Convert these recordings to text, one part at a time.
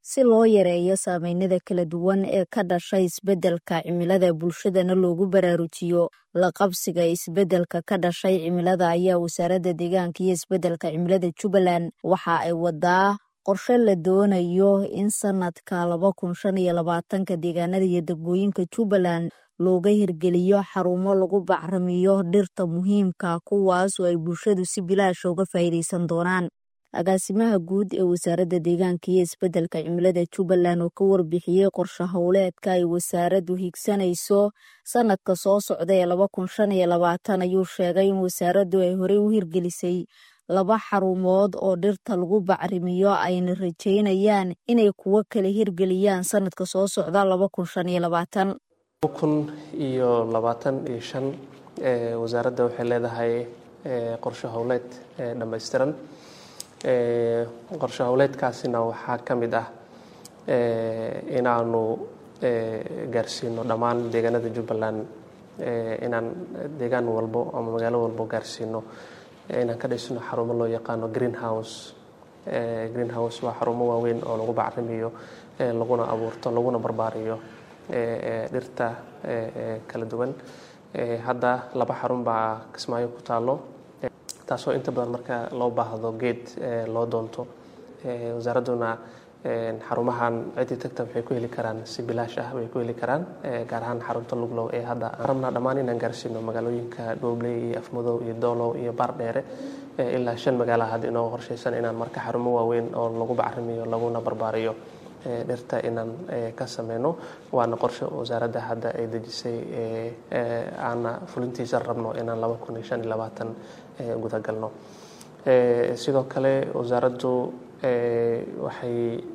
si loo yareeyo saameynada kala duwan ee ka dhashay isbeddelka cimilada bulshadana loogu baraarujiyo la qabsiga isbeddelka ka dhashay cimilada ayaa wasaaradda deegaanka iyo isbeddelka cimilada jubbaland waxa ay wadaa qorshe la doonayo in sanadka laba kun shan iyo labaatanka deegaanada iyo degmooyinka jubbaland looga hirgeliyo xarumo lagu bacrimiyo dhirta muhiimka kuwaas oo ay bulshadu si bilaash uga faa'iidaysan doonaan agaasimaha guud ee wasaaradda deegaanka iyo isbeddelka cimilada jubbaland oo ka warbixiyey qorshe howleedka ay wasaaraddu higsanayso sanadka soo socda ee laba kun shan iyo labaatan ayuu sheegay in wasaaraddu ay horey u hirgelisay laba xarumood oo dhirta lagu bacrimiyo ayna rajeynayaan inay kuwo kala hirgeliyaan sanadka soo socda laba kun shan iyo labaatan kun iyo labaatan iyo shan wasaaradda waxay leedahay qorshe howleed dhammaystiran qorshe howleedkaasina waxaa ka mid ah inaanu gaarsiino dhammaan deegaanada jubbaland inaan deegaan walbo ama magaalo walbo gaarsiino inaan ka dhisno xarumo loo yaqaano green house green house waa xarumo waaweyn oo lagu bacrimiyo laguna abuurto laguna barbaariyo dhirta kala duwan hadda laba xarun baa kismaayo ku taalo taasoo inta badan marka loo baahdo geed loo doonto wasaaradduna xarumahan ciddii tagta waxay ku heli karaan si bilaash ah way ku heli karaan gaar ahaan xarunta luglow ee hadda rabnaa dhammaan inaan gaarsiino magaalooyinka dhoobley iyo afmadow iyo doolow iyo baardheere ilaa shan magaala hadda inoo qorshaysan inaan marka xarumo waaweyn oo lagu bacrimiyo laguna barbaariyo dhirta inaan ka sameyno waana qorshe wasaaradda hadda ay dejisay aana fulintiisa rabno inaan laba kun iyo shan iyo labaatan gudagalno sidoo kale wasaaraddu waxay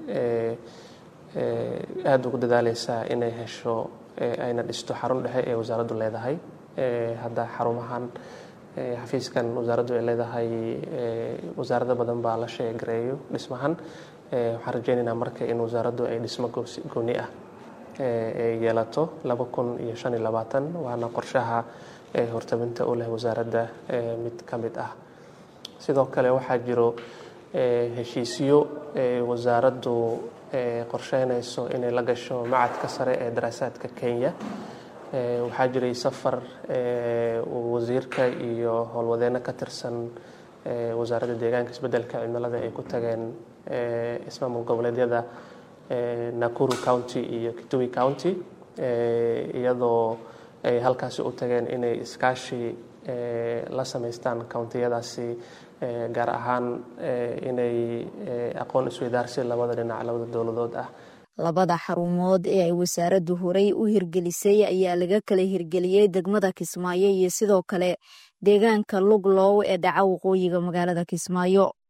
aada ugu dadaaleysaa inay hesho ayna dhisto xarun dhexe ee wasaaraddu leedahay hadda xarumahan xafiiskan wasaaraddu ay leedahay wasaarado badan baa la sheegareeyo dhismahan waxaan rajeynaynaa marka in wasaaraddu ay dhismo gooni ah yeelato laba kun iyo shan iyo labaatan waana qorshaha hortabinta u leh wasaaradda mid ka mid ah sidoo kale waxaa jiro heshiisyo wasaaraddu qorsheynayso inay la gasho macadka sare ee daraasaadka kenya waxaa jiray safar wasiirka iyo howlwadeenno ka tirsan wasaaradda deegaanka isbeddelka cimilada ay ku tageen ismaamul goboleedyada nakuru county iyo kitui county iyadoo ay halkaasi u tageen inay iskaashi la samaystaan countiyadaasi gaar ahaan inay aqoon isweydaarsi labada dhinac labada dowladood ah labada xarumood ee ay wasaaraddu horey u hirgelisay ayaa laga kala hirgeliyey degmada kismaayo iyo sidoo kale deegaanka luglow ee dhaca waqooyiga magaalada kismaayo